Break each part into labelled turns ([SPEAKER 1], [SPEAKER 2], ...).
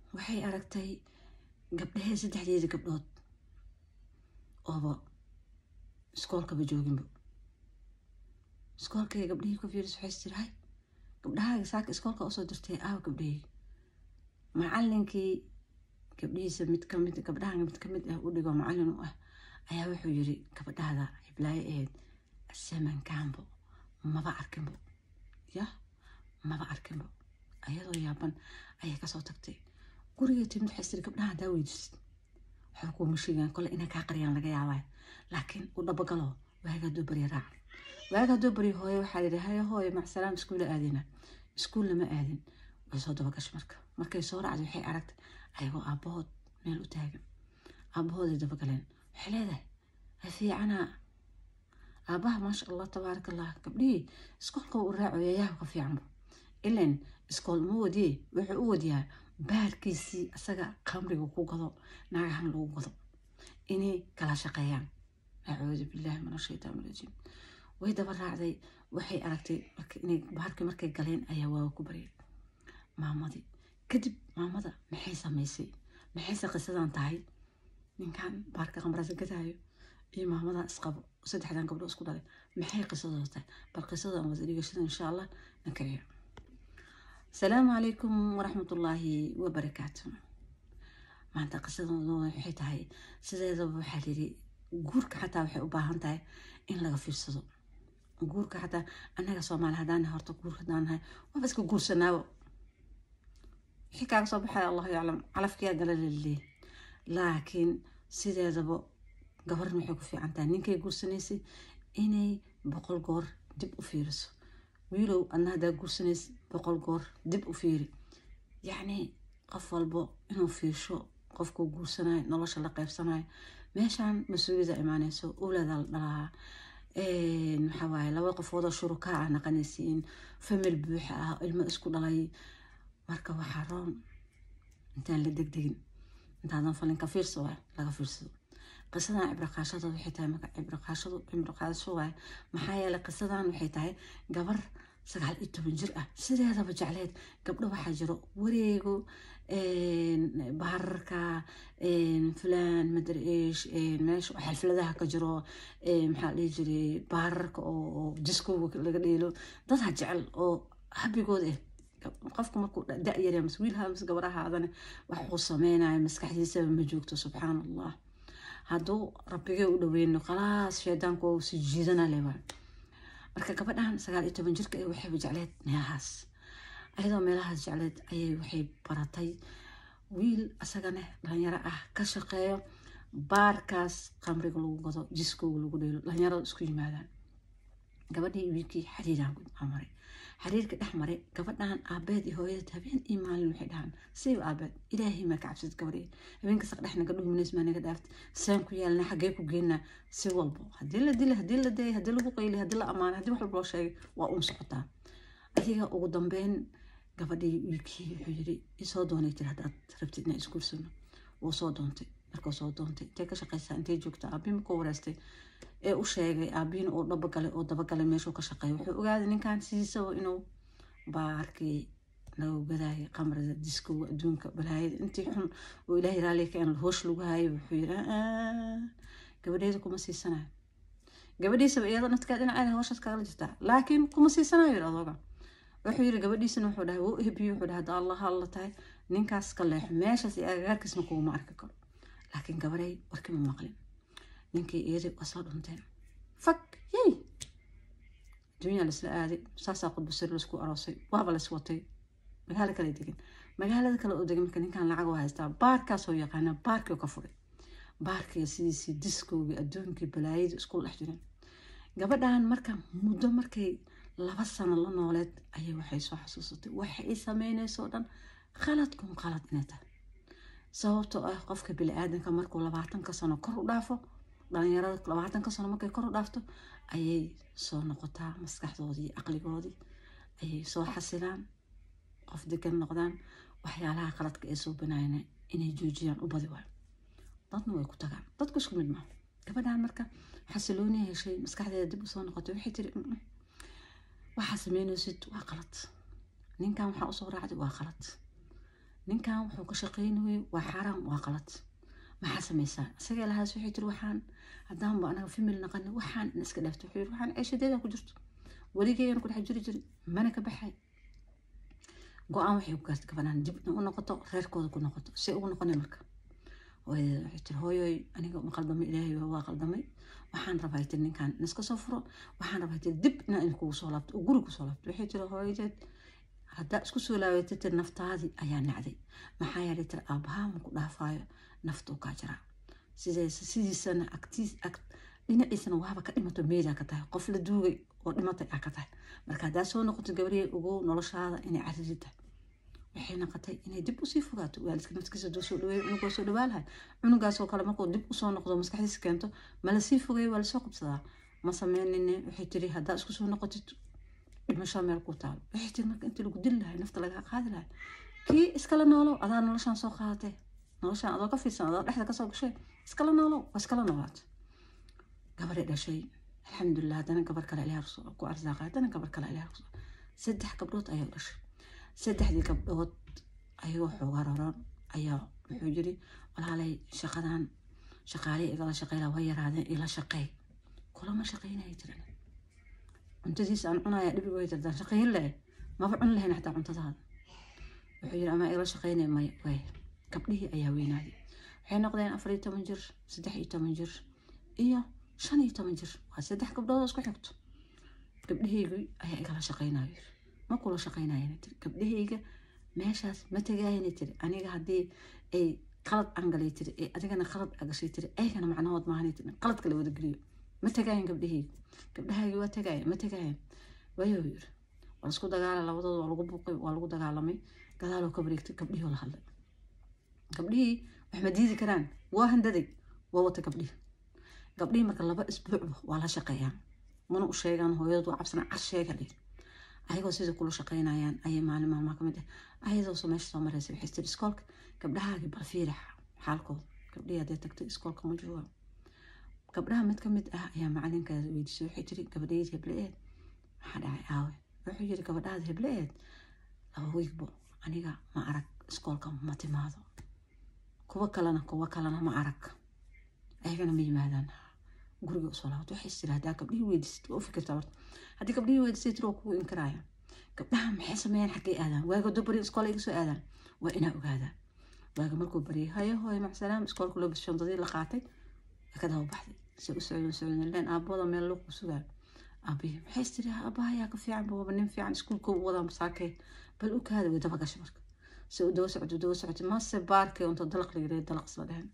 [SPEAKER 1] waxay aragtay gabdhahee saddexdeeda gabdhood ooba iskoolkaba jooginba iskoolkay gabdhihii ku fiiris waxay tiri hay gabdhahaaga saaka iskoolka usoo dirtay aawa gabdhahii macalinkii gabdhihiisa mid kamid gabdhaha mid kamid ah u dhigo macalin u ah ayaa wuxuu yiri gabadhaada hiblaayo ahayd samankaanbo maba arkinbo ya maba arkinbo ayadoo yaaban ayay kasoo tagtay gurigay timid waxay tiri gabdhaha hadaa weydiisid waxba kuuma sheegaan kole inay kaa qariyaan laga yaabaa laakiin u dhabagalo waaga hadduu barya raac waaga hadduu barya hooye waxaa yidhi haye hooye macsalaam iskuula aadina iskuul lama aadin way soo dabagashay marka markay soo raacday waxay aragtay ayagoo aabbahood meel u taagan aabbahooday dabagaleen waxay leedahay ha fiicanaa aabbaha maasha allah tabaaraka allah gabdhihii iskoolka u raacayo yaaba ka fiicanba ilan iskool ma wadiye wuxuu u wadiyaa baarkiisii asaga khamriga ku gado naagahan lagu gado inay kala shaqeeyaan acuudu billaahi min ashaytaan rajiim way daba raacday waxay aragtay inay baarkii markay galeen ayaa waaga ku baryay maamadii kadib maamada maxay samaysay maxayse qisadan tahay ninkan baarka khamrasa gadaayo iyo maamadan isqabo saddexdan gabdho isku dhalay maxay qisadooda tahay bal qisadan wada dhigashada insha allah nankariya asalaamu calaykum waraxmatullaahi wabarakaatu maanta qisadooda waxay tahay sideedaba waxaa layidhi guurka xataa waxay u baahan tahay in laga fiirsado guurka xataa annaga soomaali haddaan horta guur haddaan nahay waaba iska guursanaabo wixii kaaga soo baxaya allahu yaclam calafkiyaa gala laleeyahy laakiin sideedaba gabarna waxay ku fiican tahay ninkay guursanaysay inay boqol goor dib u fiiriso wiilow adna haddaa guursanaysa boqol goor dib u fiiri yacni qof walbo inuu fiirsho qofkuu guursanayo nolosha la qaybsanayo meeshaan mas-uuliyada imaaneyso owlaada la dhalaa maxaa waaye laba qofoodoo shurukaa ah naqanaysiin famil buuxa ah ilmo isku dhalay marka waxaa roon intaan la degdegin intaadan falinka fiirsa waay laga fiirsado qisadan cibraqaashada waxay tahay marka cibraqaashadu cibraqaasho waay maxaa yeelay qisadan waxay tahay gabar sagaal iyo toban jir ah sideedaba jecleed gabdho waxaa jiro wareego baararka fulaan madariish meesha xalfiladaha ka jiro maxaa dhihi jiray baararka oo diskowga laga dheelo dadha jecel oo habigooda ah qofku markuu da-yara mas wiilha mas gabar ahaadane wax uu sameynayo maskaxdiisaba ma joogto subxaan allah hadduu rabbigee u dhaweyno khalaas shaydaanku waa si jiidana leba marka gabadhan sagaal iyo toban jirka waxayba jecleed meelahaas ayadoo meelahaas jecleed ayay waxay baratay wiil asagane dhalinyaro ah ka shaqeeyo baarkaas khamriga lagu gado jiskowga lagu dheelo dhalinyarada isku yimaadaan gabadhii wiilkii xariiraan maray xariirka dhex maray gabadhan aabeed iyo hooyada habeen iyo maalin waxay dhahaan siiba aabeed ilaahay maa ka cabsad gabadhii habeenka saq dhex naga dhuminays maa naga dhaaft saan ku yaalna xaggee ku geynaa si walbo haddii la dila haddii la dayay haddii lagu qayli haddii la amaanay haddii wax walba loo sheegay waa uun socotaa adiga ugu dambeyn gabadhii wiilkii wuxuu yiri isoo doonay jir haddaad rabtid inaa isguursano wuu soo doontay markuu soo doontay intay ka shaqaysaa intay joogtaa aabii markuu wareystay ee u sheegay aabiina uu dhabagalay oo dabagalay meeshuu ka shaqeeya wuxuu ogaaday ninkan sidiisaba inuu baarkii lagu gadaayay qamrada diskowga adduunka balaayada intii xun oo ilaahay raaliga ka en hoosh lagu haayay wuxuu yiri gabadheeda kuma siisanayo gabadhiisaba iyada nadkaa dhinaceeda hooshaas kaala jirtaa laakiin kuma siisanayo yiri adooga wuxuu yiri gabadhiisana wuxuu dhahay wuu ebiyo wuxuu dhahay hadda allah alla tahay ninkaas ka leexo meeshaas iyo agagaarkiisna kuguma arki karo laakiin gabadhay warkima maqlin ninkii iyadii waa soo dhunteen fag yey adduunyaa laisla aaday saasaa qudbasari laisku aroosay waaba lais watay magaalo kale degin magaalada kale oo degan marka ninkan lacag u haystaa baarkaasoo yaqaana baarkii ka furay baarkii sidiisii diskowgii adduunkii balaayadii isku dhex jireen gabadhan marka muddo markay laba sano la nooleed ayay waxay soo xasuusatay waxa ay sameynayso dhan khalad kun khalad inay tahay sababtoo ah qofka bili-aadanka markuu labaatanka sano kor u dhaafo dhalinyarada labaatanka sano markay kor u dhaafto ayay soo noqotaa maskaxdoodii iyo caqligoodii ayay soo xasilaan qof degan noqdaan waxyaalaha qaladka ay soo banayna inay joojiyaan u badi waayo dadna way ku tagaan dadku isku mid maa gabadhan marka xasilooniya heshay maskaxdeeda dib usoo noqotay waxay tiri waxaa sameynaysid waa qalad ninkan waxaa usoo raacday waa qalad ninkan wuxuu ka shaqaynayay waa xaaraan waa qalad maxaa samaysaa isagee lahaas waxay tiri waxaan haddaanba anaga famil naqani waxaan in iska dhaafto wuxuu yiri waxaan ceeshadeeda ku jirto weligeeyana ku dhex jiri jiri mana ka baxay go-aan waxay ku gaartay gabadhaan dib u noqoto reerkooda ku noqoto say ugu noqonay marka hooyadeeda waxay tiri hooyoy aniga ma qaldamay ilaahay waa qaldamay waxaan rabaa tiri ninkan in iska soo furo waxaan rabaa tiri dib inaan idinkugu soo laabto oo guri kusoo laabto waxay tiri hooyadeed haddaa isku soo laabatay tiri naftaadii ayaa nacday maxaa yeelay tiri aabbahaa ma ku dhaafaayo naftuu kaa jiraa sidees sidiisana agtiis ag dhinaciisana waaba ka dhimato meedaa ka tahay qof la duugay oo dhimatay aa ka tahay marka haddaa soo noqoto gabariyay ogow noloshaada inay cariri tahay waxay noqotay inay dib usii fogaato waalidka naftigiisa duu soo dhaweeyo cunugoo soo dhawaalahay cunugaasoo kale markuu dib usoo noqdo maskaxdiisa keento ma lasii fogeeyo waa lasoo qabsadaa ma sameynine waxay tiri haddaa isku soo noqotid dhimasho meel ku taalo waxay tiri marka intii lagu dili lahay nafta lagaa qaadi lahay kii iskala noolow adaa noloshaan soo qaadatee noloshaan adoo ka fiirsan adoo dhexda kasoo gashay iskala noolow waa iskala noolaata gabaray dhashay alxamdulilah haddana gabar kale ilaah ku arsaaqay haddana gabar kale ilaah saddex gabdhood ayaa dhashay saddexdii gabdhood ayagoo xoogaa roron ayaa wuxuu yiri walaalay shaqadan shaqaalihii igala shaqeyla way yaraadeen ila shaqeey kulama shaqeynaya jiran cuntadiisa aan cunaya dhibi way jirtaan shaqeyn leh maba cun lahayn xataa cuntadaada wuxuu yiri ama igala shaqeynaya may way gabdhihii ayaa weynaaday waxay noqdeen afar iyo toban jir saddex iyo toban jir iyo shan iyo toban jir waa saddex gabdhood oo isku xigto gabdhahaygii ayaa igala shaqeynayo ma kula shaqeynayana tiri gabdhahayga meeshaas ma tagaayana tiri aniga haddii ay qalad angalay tiri ee adigana qalad agashay tiri aygana macnahood maahanay tiri qaladka la wada geliyo ma tagaayan gabdhahayga gabdhahayga waa tagaayan ma tagaayan wayuu yiri waa laisku dagaala labadooda waa lagu buuqay waa lagu dagaalamay gadaaloo ka bareegtay gabdhihii oo la hadlay gabdhihii wax ma diidi karaan waa handaday waa wata gabdhihii gabdhihii marka laba isbuucba waa la shaqeeyaan mana u sheegaan hooyadoodu waa cabsana cas sheega dhih ayagoo sida kula shaqeynayaan ayay maalin maalmaa kamid ah ayadoo meesha soo mareysa waxay tiri iskoolka gabdhahaagii bal fiiri xaalkooda gabdhihii hadday tagtay iskoolka ma jooga gabdhaha mid kamid ah ayaa macalinkaada weydiisay waxay tiri gabadhayd hebleeed maxaa dhacay aawe wuxuu yiri gabadhaada hebleeed laba wiigbo aniga ma arag iskoolka ma timaado kuwa kalena kuwa kalena ma arag ayagana ma yimaadaan guriga usoo laabto waxay tiri haddaa gabdhihii weydiisay waa u fikirtaa horta haddii gabdhihii weydisay tiri waa kugu inkaraaya gabdhaha maxay sameeyaan xaggay aadaan waaga doo bari iskoola iga soo aadaan waa inaa ogaadaa waaga markuu bariyay hayo hooyo macsalaam iskoolka loo bishandadii la qaatay way ka daba baxday se u socdeen socdeen leen aabooda meel loo sugaa aabihi maxay tiri aabaha yaa ka fiican baba nin fiican iskuulka u wadaa masaakee bal u kaada way daba gashay marka se u daba socdo daba socotay mase baarkee unta dalaq la yirahdo dalaq isla dhehen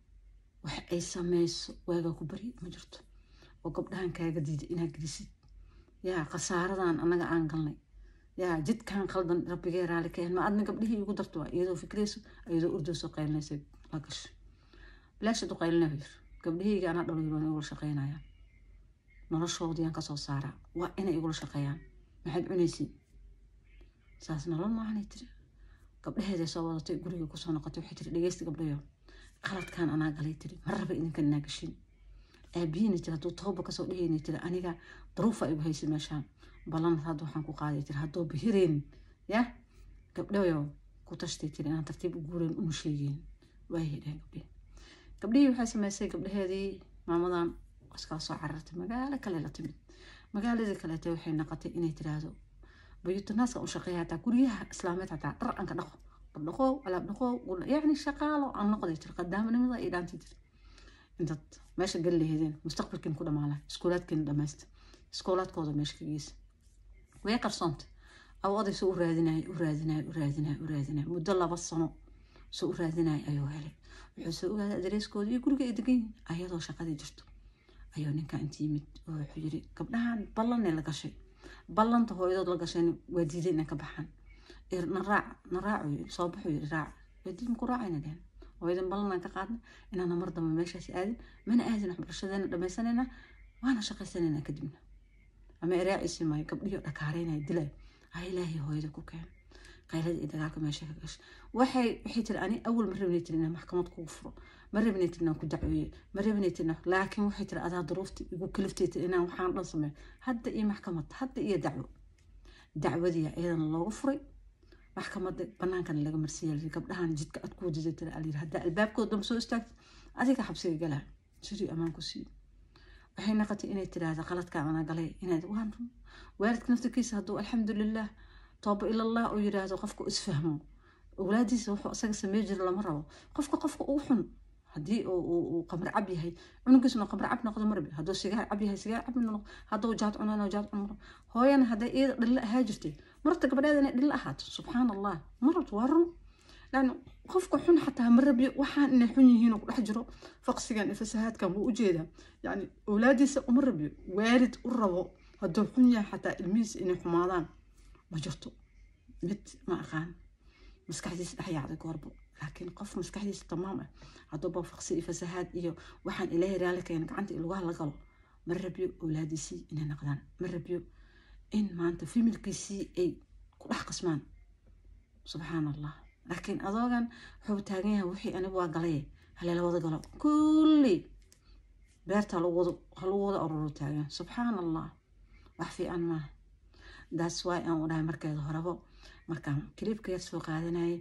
[SPEAKER 1] wax ay sameyso waagaa ku bari ma jirto oo gabdhahan kaaga diiday inaad gelisid yaa khasaaradan annaga aan galnay yaa jidkan qaldan rabbigee raali ka ma adna gabdhihii igu darto waa iyadoo fikrayso iyadoo urdoo qaylinaysa la gasho bilaasha duqaylina yir gabdhihiyga anaa dhalo yiroon igula shaqeynayaan noloshoodiyaan kasoo saaraa waa inay igula shaqeeyaan maxaad cunaysiin saas nolol maahanay tiri gabdhaheeday soo wadatay guriga kusoo noqotay waxay tiri dhegeysta gabdhayo qaladkan anaa galay tiri ma raba idinkan inaa gashin aabihiina tiri hadduu tooba kasoo dhehayna tiri aniga daruufa igu haysa meeshaan ballanad hadda waxaan ku qaaday tiri haddoo bihireen ya gabdhayo ku tashtay tiri inaan tartiib u guureen uma sheegeen waayay dhehen gabdhihi gabdhihii waxay sameysay gabdhaheedii maamadan iskala soo carartay magaalo kale la timid magaaladii kaleete waxay noqotay inay tiraahdo bayutanaaska u shaqeeya hataa guryaha islaameed hataa dhar aan ka dhaqo dhaqow alaab dhaqow yacni shaqaalo aan noqday tiri qadaamanimada iyo dhaantay tiri intaad meesha gali laheedeen mustaqbalkiin ku dhamaala iskoolaadkiina dhamaysta iskoolaadkooda meesha ka geysa way qarsoonta aw oday soo u raadinaya u raadinaya u raadinaya u raadinaya muddo laba sano soo u raadinaya ayuu helay wuxuu soo ogaaday adareyskooda iyo guriga ay degan yihiin ayadoo shaqadii jirto ayuu ninka inta yimid oo wuxuu yiri gabdhahan ballanay la gashay ballanta hooyadood la gashayna waa diiday inay ka baxaan na raac na raacu yiri soo baxuu yiri raac waa diid maku raacayna dhehen hooyadan ballanaan ka qaadna inaana mar dambe meeshaas aadin mana aadin waxbarashadeena dhamaysanayna waana shaqaysanayna kadibna ama iraaciisi maayo gabdhihii dhakaareynaya dilay ha ilaahay hooyada ku keen qaylada iyo dagaalka meesha ka gashay waxay waxay tiri ani awal ma rabnay tiri inaan maxkamad kugu furo ma rabnay tiri inaan ku dacweeye ma rabnay tiri laakiin waxay tiri adaa duruufti igu kaliftay tiri inaan waxaan dhan sameeyo hadda iyo maxkamad hadda iyo dacwo dacwadii iyadana loogu furay maxkamada banaankana laga marsiiya gabdhahan jidka ad ku wadida tira alyiri haddaa albaabkooda damba soo istaagta adiga xabsiga galaa sidii ammaan ku siiyo waxay naqotay inay tiraahda qaladka ana galay inaad waan run waalidka naftirkiisa hadduu alxamdulilah tooba ilallah uu yiraahdo qofka isfahmo awlaadiisa wuxuu isaga samey jira lama rabo qofka qofka ugu xun haddii uu qamar cab yahay cunugiisuna qamar cab noqdo marbi hadduu sigaar cab yahay sigaar cab noqdo hadduu jaad cunana jaad cun maro hooyana hadday iyada dhilla ahaa jirtay marta gabadheeda inay dhilla ahaato subxaan allah marad waa run lan qofka xun xataa ma rabyo waxaan inay xun yihiin oo kudhex jiro faqsigan iyo fasahaadkan wuu ujeedaa yani awlaadiisa uma rabyo waalid u rabo hadduu xun yahay xataa ilmihiisa inay xumaadaan ma jirto mid ma aqaan maskaxdiisa dhex yaacday goorbo laakiin qof maskaxdiisa tamaam ah hadduuba faqsi iyo fasahaad iyo waxaan ilaahay raali keena gacanta ilgaha la galo ma rabyo awlaadiisii inay naqdaan ma rabyo in maanta familkiisii ay ku dhex qasmaan subxaan allah laakiin adoogan wuxuu taagan yahay wixii anigu waa galay haleela wada galo kulli beerta halagu wada ururo taagan subxaan allah wax fiican maaha that's why aan u dhahay markeeda horebo markaan kilibka yar soo qaadanayay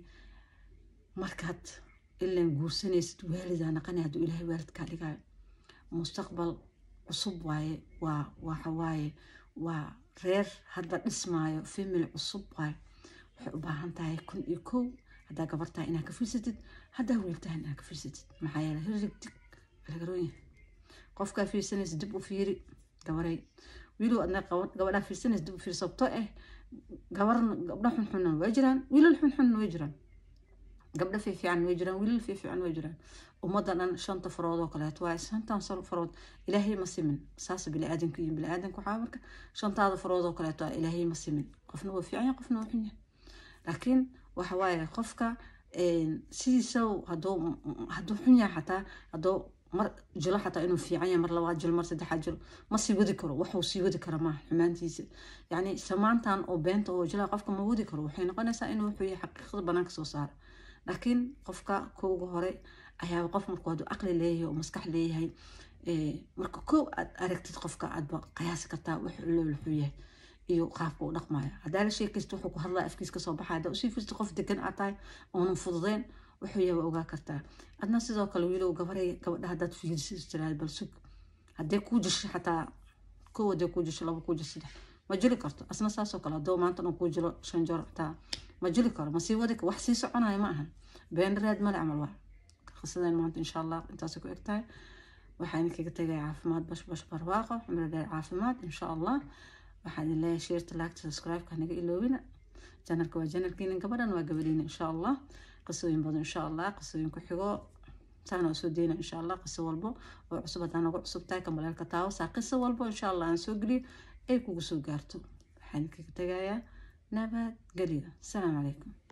[SPEAKER 1] markaad ilaan guursanaysid waalidaa naqanay hadduu ilaahay waalidkaa dhigayo mustaqbal cusub waaye waa waxa waaye waa reer hadda dhismaayo family cusub waaye waxay u baahan tahay kun iyo kow haddaa gabar tahay inaad ka fiirsatid haddaa wiil tahay inaad ka fiirsatid maxaa yeele hirig dig lagaroon qofkaa fiirsanaysa dib u fiiri gabaray wiilow adna gabadhaa fiirsanaysa dib u fiiri sababtoo ah gabarna gabdha xunxunan way jiraan wiilal xunxunan way jiraan gabdha fiifiican way jiraan wiilal fiifiican way jiraan ummadda dhan shanta farood oo kaleeto waaye shantan sal farood ilaahay ma simin saas biniaadanku iyo biniaadanku waxaa marka shantaada farood oo kaleeto ah ilaahay ma simin qofna waa fiican yahay qofna waa xun yahay laakiin waxa waaye qofka sidiisa hadduu hadduu xun yahay xataa hadduu mar jilo xataa inuu fiican yahay mar labaad jilo mar saddexaad jilo ma sii wadi karo waxuu sii wadi kara maaha xumaantiisa yacni samaantan oo beenta oo jilaa qofka ma wadi karo waxay noqonaysaa inuu wuxuu yahay xaqiiqada banaanka soo saara laakiin qofka kowga hore ayaaba qof markuu hadduu aqli leeyahay oo maskax leeyahay marka kow aad aragtid qofka aadba qiyaasi kartaa wuxuu loo wuxuu yahay iyo qaabka u dhaqmaya haddaa la sheekaysta wuxuu ku hadlaa afkiis kasoo baxaya haddaa usii firsta qof degan aad tahay oonan fududeyn wuxuu yahay waa ogaa kartaa adna sidoo kale wiilow gabaray gabadha haddaad fiirsis tiraad bal sug haddee kuu jisho xataa kow haddee kuu jisho laba kuu jisho saddex ma jili karto asna saasoo kale haddoo maanta dhan kuu jilo shan jor xataa ma jili karo ma sii wadi wax sii soconayo ma ahan been raad male camal waa qisadan maanta insha allah intaasay ku eg tahay waxaan kaga tegaya caafimaad bash bash barwaaqo cumri dheer caafimaad insha allah waxaan idin leeyahay sheerta laagta subscribe-ka naga iloobina janalka waa janalkiina gabadhan waa gabadhiina insha allah qisooyin badan insha allah qisooyin ku xigo saana soo deyna insha allah qiso walbo oo cusub haddaan nagu cusub tahay kambaleelka taawo saa qiso walbo insha allah aan soo geliyo ay kugu soo gaarto waxaan kaga tegayaa nabad geliyo asalaamu calaykum